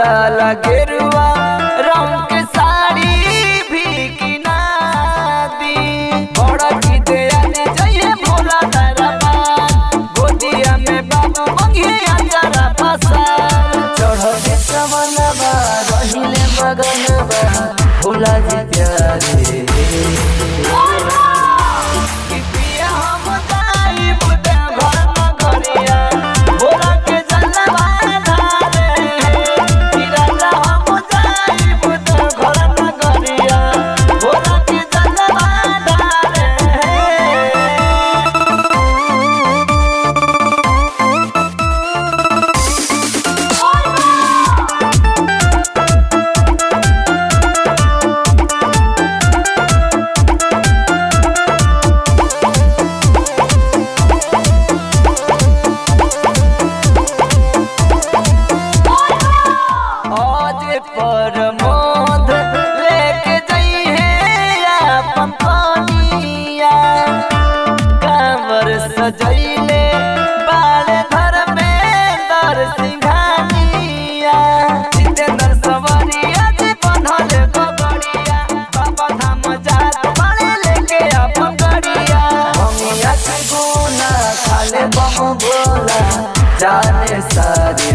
लाला गेरुआ रंग के साड़ी भी किना दी बड़ा की दया ने जइए भोला दरबा गोदिया में बाबू मंगिए अंजरा फसा चढ़ते चमनबा रहिले मगनबा भोला जी प्यारे कि पिया हम ताई बुदा घर नगरिया भोला के जलवा धारे कि राजा हम ताई बुदा घर नगरिया भोला के जलवा धारे आज पर मोद लेके जइहे अपन पानिया कांवर सजइले बाल घर में दर सिंघानिया जितेंद्र सवरिया जी बंधल गगड़िया बाबा धाम जात बाड़े लेके अपन गड़िया हमिया के गुना खाले बम बोला जाने सारी